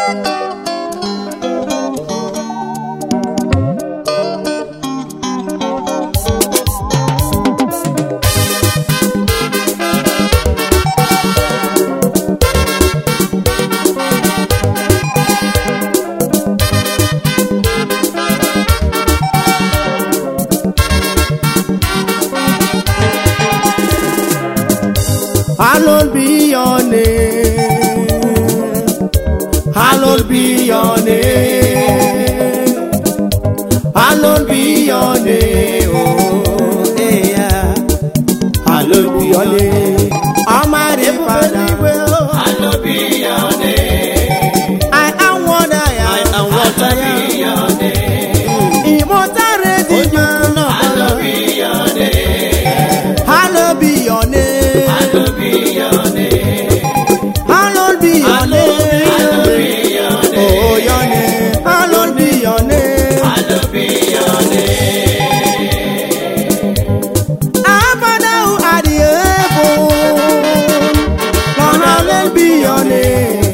Hallowed be your name. Hallowed be your name. Hallowed be your name. Oh, yeah. Hallowed be your name. Almighty Father. Hallowed be your name. I am what I am. I am what I am. Be your name. Immortal Redeemer. Hallowed be your name. Hallowed be your name. Hallowed be your name. Hallowed be your name. Hallowed be your name. Oh, your name. Hallowed be your name. Hallowed be your name. Our Father who art in heaven, Lord, hallowed be your name.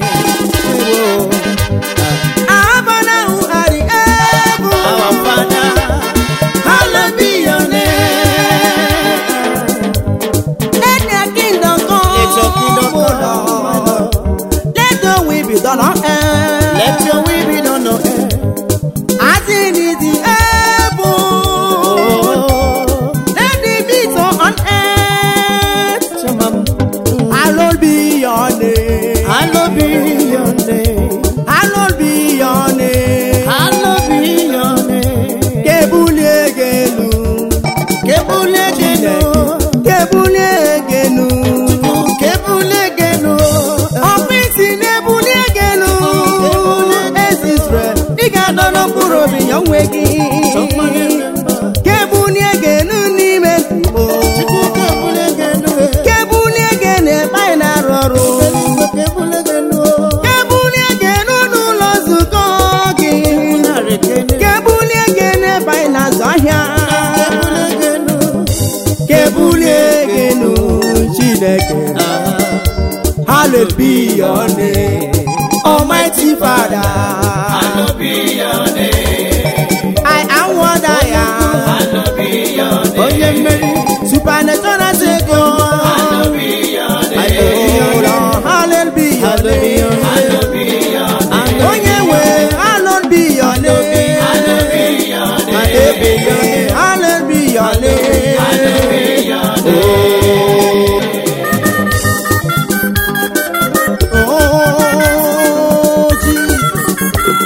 Our Father who art in heaven, Our Father, hallowed be your name. Let your kingdom come, Let your kingdom O come, my Lord. Let your will be done on earth. let your will be done on earth. as it is in heaven. Oh, Let it be so on earth. Shamam. Hallowed be your name. Hallowed be your name. Hallowed be your name. Hallowed be your name. Kebulie genu. Kebule genu. Kebulie genu. Kebule genu. Ọfịs na-ebulie genu. Ezi Israel, ị ga-adọrọ mkpụrụ obi ya onwe gị. Kebulie genu n'ime Igbo. Kebule genu. Kebulie genu ebe anyị na-arụ ọrụ. Kebule genu. Kebulie genu n'ụlọ nzukọ gị. Nare genu. Kebulie genu ebe anyị na-azụ ahịa. Kebule genu. Kebulie genu Chineke. Ah. Hallowed be your name. Almighty Father. Hallowed be your name. I am what I am. Hallowed be your name. Onye mmeri. Supernatural Savior. Hallowed be your name. Oh Lord, hallowed be your name. Hallowed be your name. Onye nwe, hallowed be your name. Hallowed be your name. Hallowed be your name. Hallowed be your name. Hallowed be your name. Oh, Jesus.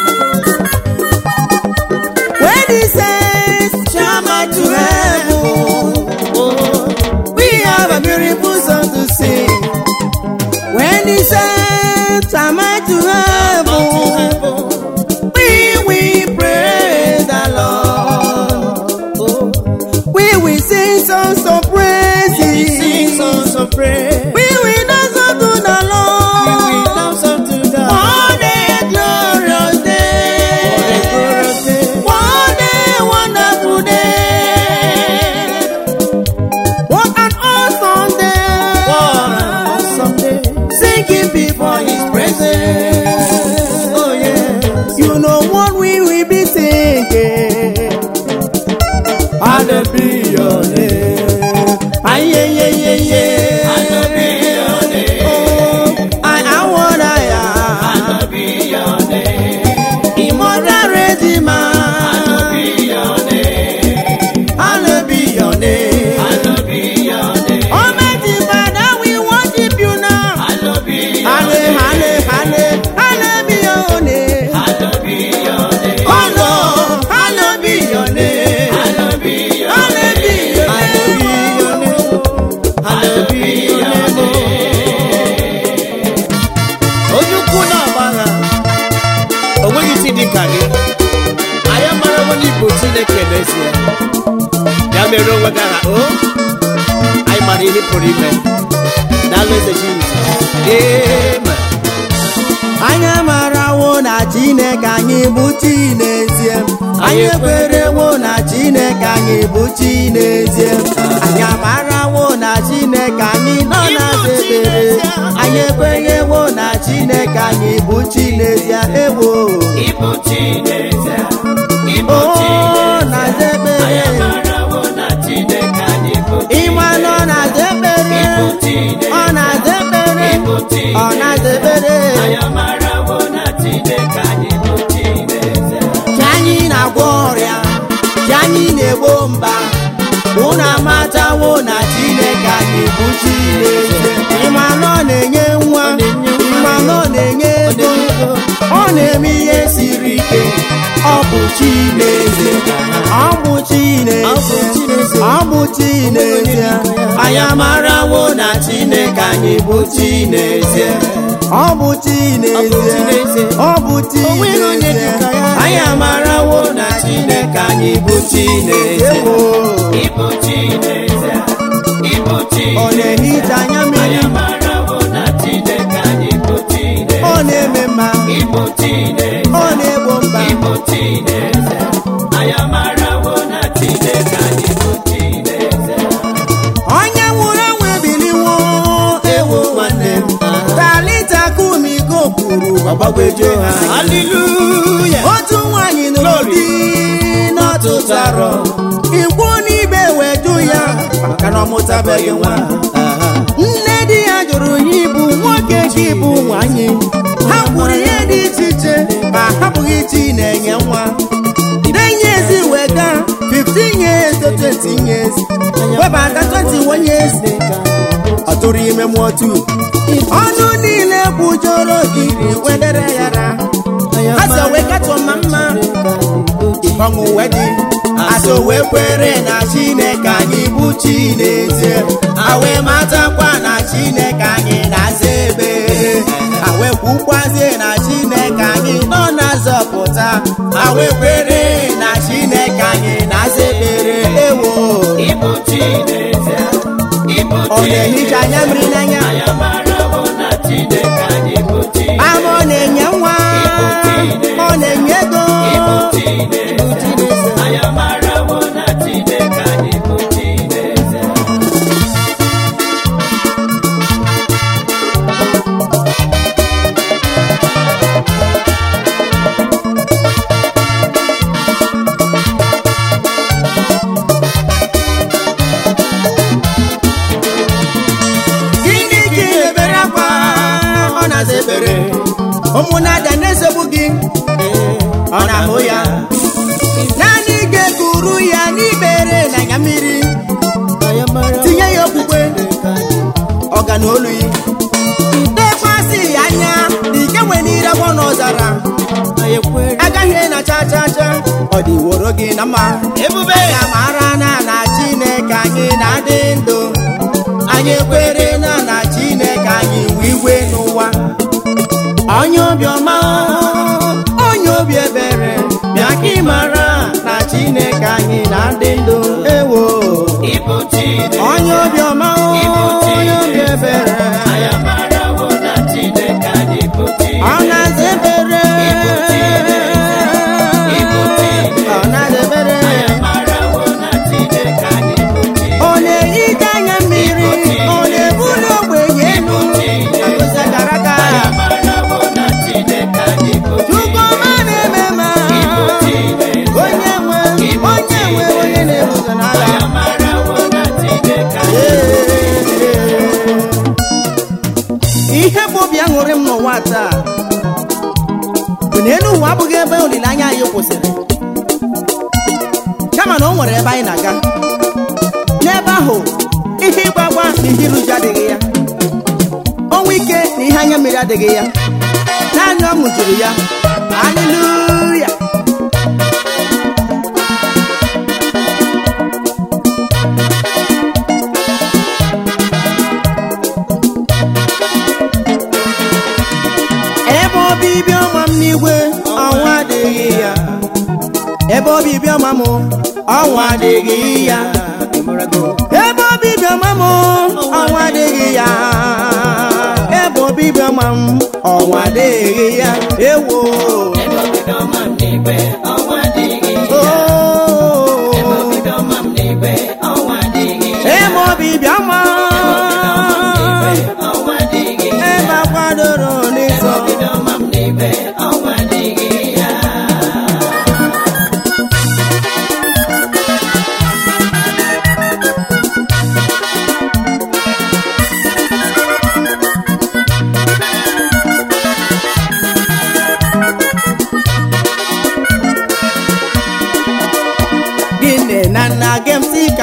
When he says, Come out to heaven, we have a beautiful song to sing. When he says, Come out to heaven, we will praise the Lord. We will sing songs of praises. Sing songs of praise. We will dance unto the We Lord. dance unto the What a glorious day. glorious day. What a wonderful day. What an awesome day. What an awesome day. Singing before his presence. Oh yes. You know what we will be singing. Hallowed be your name. Aye, aye, aye, aye, aye. Hallowed be your name. Oh, I am what I am. Hallowed be your name. Immortal Redeemer. Hallowed be your name. Hallowed be your name. Hallowed be your name. Almighty Father, we worship you now. Hallowed be your Halle, halle, halle, hallowed be your name. Hallowed be your name. Oh Lord, hallowed be your name. Hallowed be your Hallowed be your name. Hallowed be your name. Onye ukwu na-agbagha o nweghị isi dị ka gị anyị mara onye Igbo Chineke n'ezie ya mere onwe gị aha o anyị mara ihe pụrụ ime n'ala eze Jizọs amen Anyị marawo na Chineke anyị bụ chi n'ezie. Anyị ekwerewo na Chineke anyị bụ chi n'ezie. Anyị amarawo na Chineke anyị nọ na ekpere. Anyị ekwenyewo na Chineke anyị bụ chi n'ezie. ewo Ịbụ Chineke, ịbụ o Chineke, na-aza anyị ekpere amarawo na Chineke anyị bụ ịma na ọ na-aza ekpere Ịbụ Chineke, ọ na-aza ekpere ịbụ Chineke, ọ na-aza ekpere anyị amarawo na Chineke anyị bụ Chineke. chi anyị na-agwọ ọrịa chi anyị na-egbo mba unu amatawo na chineke anyị bụ chineke ịma na ọ na-enye nwa ịma na ọ na-enye ego ọ na-eme ihe siri ike ọ bụ chineke ọ bụ chineke ọ bụ chineke anyị amarawo na chineke anyị bụ chineke ọ bụ chineke ọ bụ chineke anyị amarawo na chineke anyị bụ chineke Ịbụ Chineke, ịbụ ọ Chineke, na-ehicha anya anyị mmiri amarawo na Chineke anyị bụ Chineke. ọ na-eme mma Ịbụ Chineke, ọ na-egbo mba ịbụ Chineke, anyị amarawo na Chineke anyị bụ Chineke. onye nwụrụ anwụ ebiliwo ewo nwanne m talita kumigo kwuru ọgbagwejo ha haleluya otu nwaanyị nụrụ di n'ọtụtụ arọ ikwu n'ibe weju ya maka na ọ mụtabeghị nwa nne di ya jụrụ ya ịbụ nwoke ka ịbụ nwanyị ha kwuru ihe dị iche iche ma hapụghị chi na-enye nwa denye ezi wega 15 years to 20 years webata 21 years ọ tụrụ ime mụọ tu ọnụ niile kwujọrọ ogiri wedere yara asa wee katọ ma mma ọṅụ wee dị asa wee kwere na chineke anyị bụ chineke awee matakwa na chineke anyị na-aza ebere awee kwukwazie na chineke anyị nọ na-azọpụta awee kwere na chineke anyị na-aza ekpere ewo Ịbụ Chineke, ịbụ ọ na-ehicha anya mmiri n'anya anyị amarawo na Chineke anyị bụ Chineke. ama ọ na-enye nwa ọ na-enye ego Ịbụ Chineke, anyị amarawo na Chineke anyị bụ Chineke. gịnị ka ị na-ebere akwa ọ na-aza ekpere ụmụnada na-esogbu gị ọ na-ahụ ya naanị ga-ekuru ya n'ibere na anya mmiri tinye ya okwukwe ọga na olu ya dekwasị ya anya na ike nwere n'ire agbọ n'ọzara agaghị na cha cha cha ọ dị woro gị na mma ebube ya mara na na chineke anyị na-adị ndụ anyị ekwere na na chineke anyị nwe igwe n'ụwa onye obiọma onye obi ebere bịa ka ị mara na chineke anyị na-adị ndụ ewo Ịbụ Chineke, onye obiọma onye obi ebere anyị amarawo na Chineke anyị bụ Chineke. ọ na-aza ebere Ịbụ Chineke, ọ na-aza ebere anyị amarawo na Chineke anyị bụ Chineke. ọ na-ehicha anya mmiri ọ na-ebuli ogbenye elu agụzi gara aga Anyị amarawo na Chineke anyị bụ Chineke. Chukwuma na-eme ma Ịbụ Chineke, onye nwe onye nwe onye na-ebuzo n'ala anyị amarawo na Chineke anyị ihe bụ obi aṅụrị m n'ụwa taa bụ na elu ụwa abụghị ebe olileanya anyị kwụsịrị kama na o nwere ebe anyị na-aga n'ebe ahụ ihe ịgba agba na ihe iruju adịghị ya ọnwụ ike na ihe anya mmiri adịghị ya naanị ọṅụ juru ya haleluya ebe obibi ọma m n'igwe ọnwa adịghị ya ebe obibi ọma m ọnwa adịghị ya ebe obibi ọma m ọnwa adịghị ya ebe obibi ọma m ọnwa adịghị ya ewo Ebe obibi ọma m n'igwe, ọnwa adịghị ya. Oh. Ebe obibi ọma m n'igwe, ọnwa adịghị ya. ebe obibi ọma Ọnwa adịghị ya. ebe akwadoro n'ịsọ Obibi ọma m n'igwe, ọnwa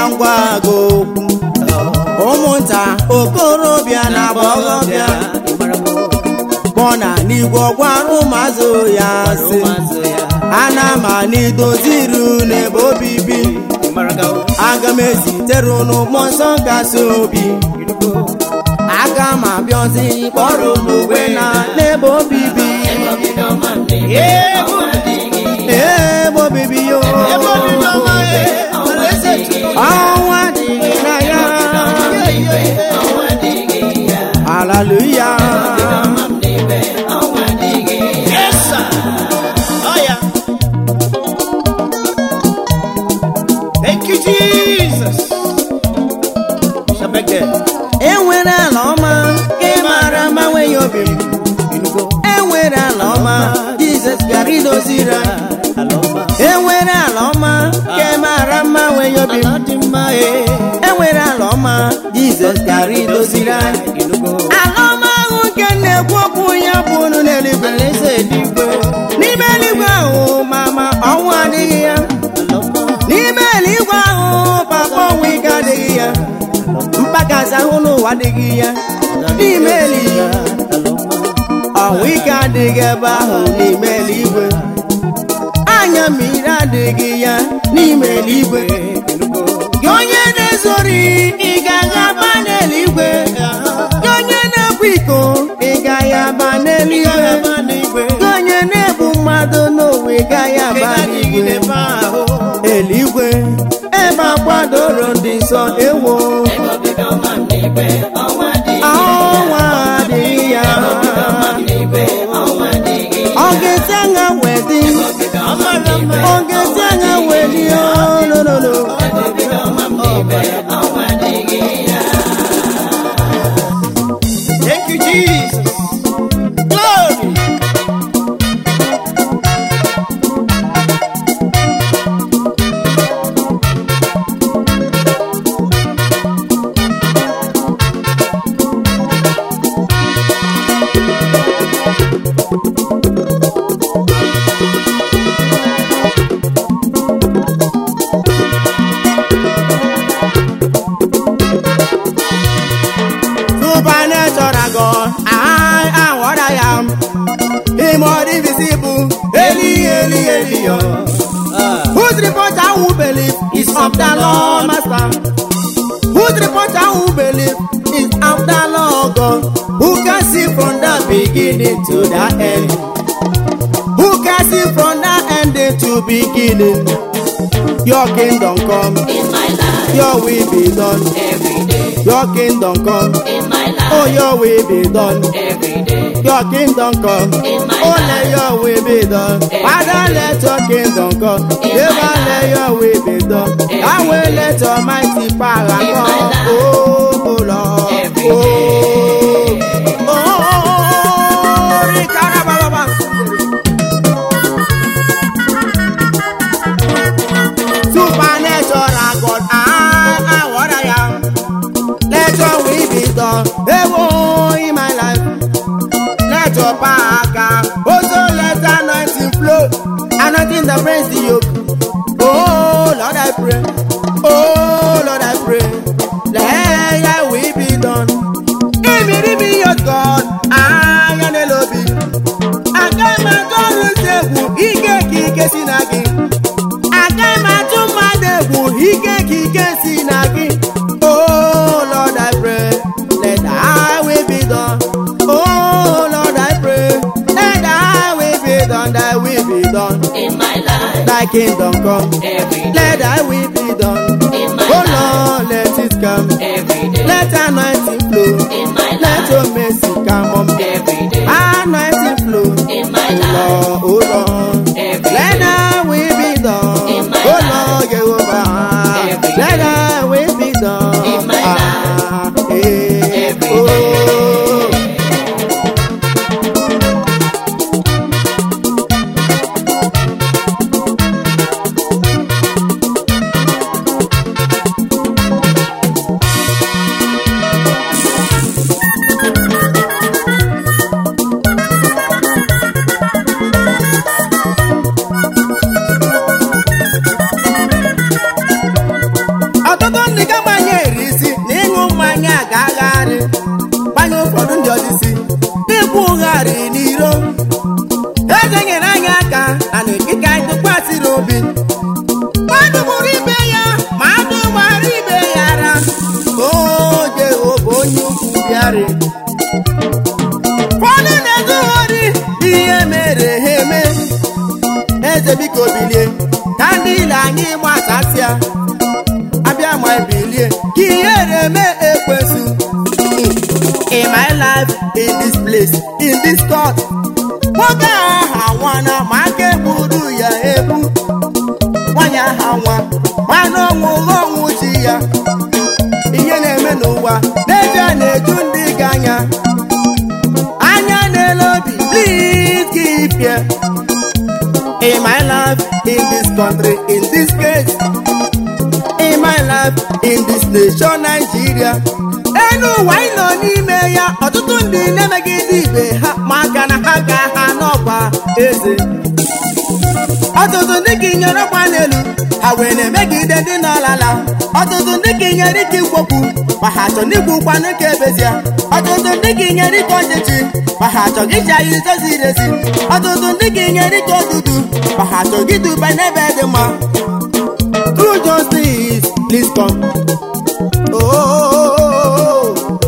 ka m gwa gị okwu ụmụnta okorobịa na agbọghọbịa kpọna n'igwe ọgwara ụmụazụ ya sị ana m anidoziri unu ebe obibi aga m ezitere unu mmụọ nsọ kasị obi aga m abịazi kpọrọ unu ugwe na n'ebe obibi ebe obibi yo ọnwa dịghị na ya haleluya Yes, sir. Oh, yeah. Thank you, Jesus. Shabeke. enwere ala ọma ka ị mara mma nweghị obi m enwere ala ọma jizọs bịara idoziri anyị enwere ala ọma ka ị mara mma nweghị obi m enwere ala ọma jizọs bịara idoziri anyị ala ọma ahụ nke na-ekwu okwu ya bụ unu n'eluigwe n'ime eluigwe ahụ mama ọnwụ adịghị ya n'ime eluigwe ahụ papa ọnwụ ike adịghị ya mkpakasị ahụ n'ụwa adịghị ya n'ime eluigwe ọnwụ ike adịghị ebe ahụ n'ime eluigwe anya mmiri adịghị ya n'ime eluigwe gị onye na-ezori ị gaghị aba n'eluigwe gị onye na-ekwu iko ị gaghị aba n'eluigwe gị onye na-ebu mmadụ n'ụwa ị gaghị aba n'eluigwe eluigwe ebe akwadoro ndị nsọ ewo ọnwa adịghị ya ọ ga-esi aṅa wee dị ọ ga-esi aṅa wee dị olololo Thank you, Jesus. Glory. supernatural God I am what I am him or invisible Eli Eli Eli whose report I will believe is of the Lord master whose report I will believe is of the Lord God who can see from the beginning to the end who can see from the ending to beginning your kingdom come your will be done your kingdom come oh your will be done your kingdom come oh let your will be done father let your kingdom come never let your will be done i will let almighty power come oh, oh lord oh oh, oh, rikarababa. supernatural God, I am what I am. Let your will be done, ewo in my life. Let your power come, also let the anointing flow, anointing that breaks the yoke. Oh Lord, I pray. Oh Lord, I pray. Let your will be done. Give me, give me your God, I am the lobby. Aga m agọrụ egwu ike ka ike si na gị agaghị m atụ mmadụ egwu ike ka ike si na gị oh lord i pray let thy will be done oh lord i pray let thy will be done thy will be done thy kingdom come let thy will be done oh lord let it come let anointing flow let your mercy come on me anointing flow oh lord oh lord let thy will be done oh lord jehovah let thy will be done ah, eh, oh. eze nyere anyị aka na n'ekike anyị tụkwasịrị obi mmadụ gburu ibe ya ma adụ gbara ibe ya ara o jehova onye ukwu bịarị ụfọdụ na-ezughori ihe mere ha eme eze biko bilie ka ndị ile anyị gbasasịa abịa ma bilie ka ihe na-eme ekwesu in my life in this place in this court nwoke ahụ anwana ma aka egburu ya egbu nwanyị ahụ nwa mana ọnwụ ọnwụ chi ya ihe na-eme n'ụwa n'ezie na-eju ndị gị anya anya na-ele obi please keep here in my life in this country in this case in my life in this nation Nigeria enu ụwa ị nọ n'ime ya ọtụtụ ndị na-emegide ibe ha maka na ha ga ha n'ọkwa eze ọtụtụ ndị ka inyere ọkwa n'elu ha wee na-emegide ndị n'ọlala ọtụtụ ndị ka inyere ike ikwopụ ma ha chọ n'igbu ụkwanụ ka ebezie ọtụtụ ndị ka inyere ike ọchịchị ma ha chọghị iji anyị ụzọ ziri ezi ọtụtụ ndị ka inyere ike odudu ma ha chọghị iduba n'ebe dị mma True justice, please come. Oh,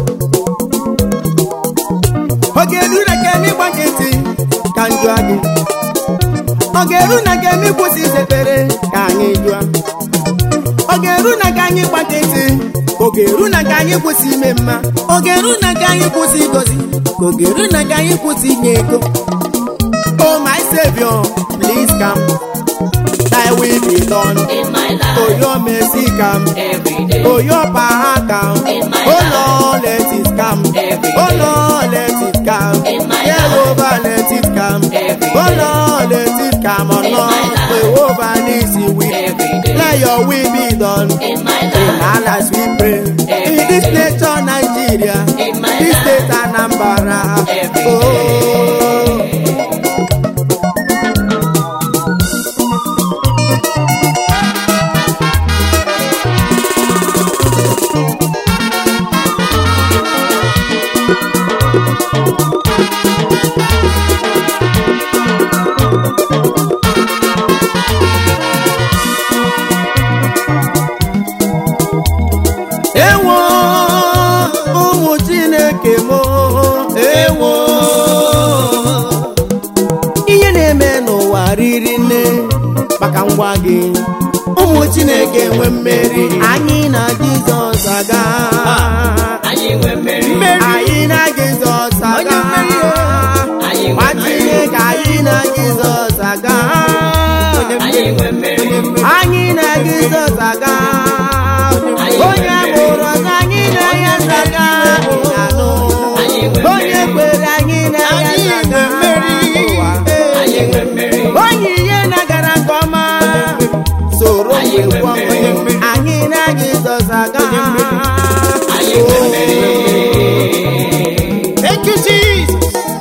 oge eru na ka emi gba nkịtị ka m jụọ gị oge eru na ka emi kwụsị izekpere ka anyị jụọ oge eru na ka anyị gba nkịtị oge eru na ka anyị kwụsị ime mma oge eru na ka anyị kwụsị igozi oge eru na ka anyị kwụsị inye ego oh my savior please come thy will be done in my life oh your mercy come every day. Oh, your power come. In my Oh, life. Lord, let it come. Every Oh, day. Lord, let it come. In my Jehovah, let it come. Every Oh, day. Lord, let it come. Oh, In my Lord, life. Jehovah needs you with. Every day. Let your will be done. In my In life, our lives we pray. Every In this day. nation, Nigeria. In my This life. state, Anambra. Every Oh. ewo ụmụ chineke m ewo ihe na-eme n'ụwa riri nne maka ngwa gị ụmụ chineke nwe mmeri anyị na jizọs aga anyị nwe mmeri. anyị na jizọs aga Anyị nwe nwa mmeri. chineke anyị na jizọs aga Anyị nwe mmeri. anyị na jizọs aga onye mụrụ ọzọ anyị na ya zaga ịnanụ Anyị nwe onye kwere anyị na ya zaga ụwa Anyị nwe mmeri. onye ihe na-agara nke ọma soro Anyị nwe ngwa mmeri. anyị na jizọs aga Anyị nwe mmeri. Thank you, Jesus.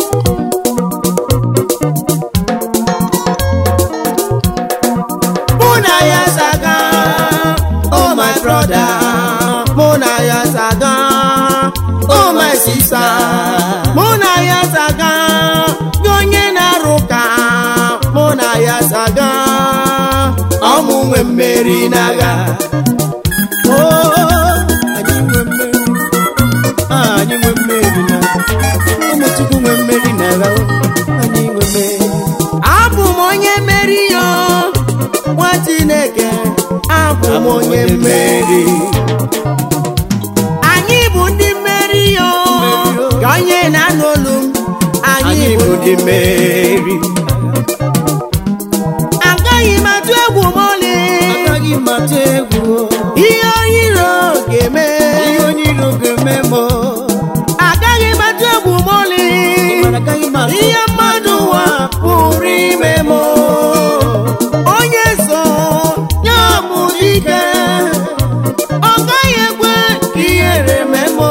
Mụ na ya zaga, oh my brother. Mụ na ya zaga, oh my sister. Mụ na ya zaga, gị onye na-arụ ka. Mụ na ya zaga, ọmụ nwe mmeri n'agha. Oh, anyị nwe mmeri. Ah, anyị nwe mmeri na ụmụ chukwu nwe mmeri na agha anyị nwe mmeri abụ m onye mmeri yo nwa chineke abụ m onye mmeri anyị bụ ndị mmeri yo ka onye na-anụ olu m anyị bụ ndị mmeri agaghị m atụ egwu m ọlị agaghị m atụ egwu ihe onye iro ga-eme ihe onye iro ga-eme m agaghị m atụ egwu m ọlị mana agaghị m atụ ihe mmadụ ụwa pụrụ ime m onye so ya bụ dike ọ gaghị ekwe ka ihere mee m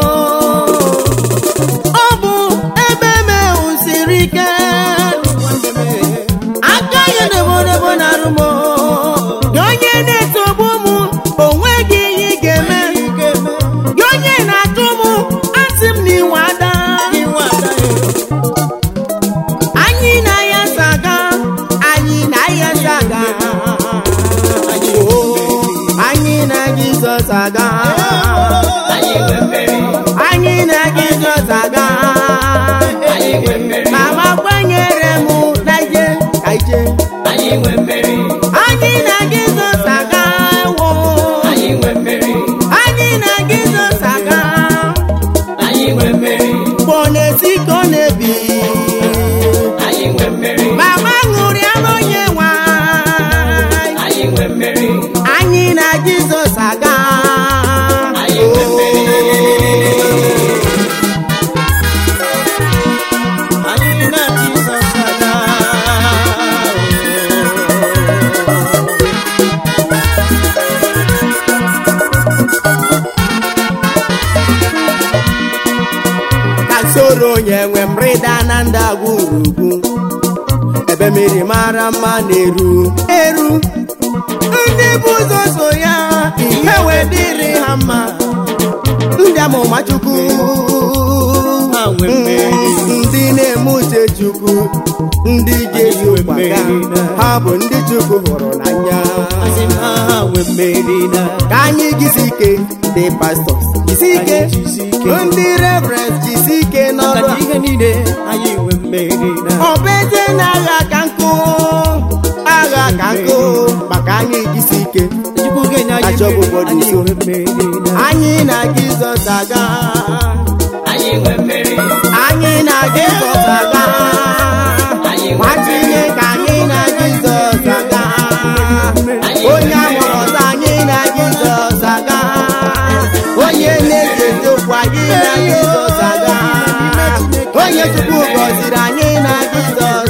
ọ bụ ebe mehu siri ike aka ya debodobo na arụ m gị onye na-etogbu m anyị nwe mmeri anyị na Jizọs aga ewo anyị nwe mmeri anyị na Jizọs aga anyị nwe mmeri mgbe ọ na-esi ka ọ na-ebi anyị nwe mmeri mama ṅụrịara onye nwe anyị. anyị nwe mmeri anyị na Jizọs aga anyị nwe mmeri anyị na Jizọs aga ka soro onye nwe m rịda na ndagwurugwu ebe mmiri mara mma na-eru eru ndị bụ ụzọ so ya ihe wee dịrị ha mma ndị amụma chukwu Ha nwe mmeri. ndị na-eme uche chukwu ndị ga-eji nwe ụkwa ga mmeri. ha bụ ndị chukwu hụrụ n'anya asị m ha ha nwe mmeri na ka anyị gisi ike ndị pastọs jisi ike Anyị jisi ike. ndị reverend jisi ike n'ọrụ maka a. ihe niile anyị nwe mmeri na ọ bụ ezie na agha ka nkụ agha ka nkụ maka anyị jisi ike Chukwu ga-enye anyị Achọ mmeri obodo anyị nso. nwe mmeri na anyị na jizọs aga anyị nwe mmeri anyị na jizọs aga Anyị nwe nwa chineke anyị na jizọs aga Anyị onye nwe amụrụ ọzọ anyị na jizọs aga onye na-echeta okwu anyị na jizọs aga onye chukwu gọziri anyị na jizọs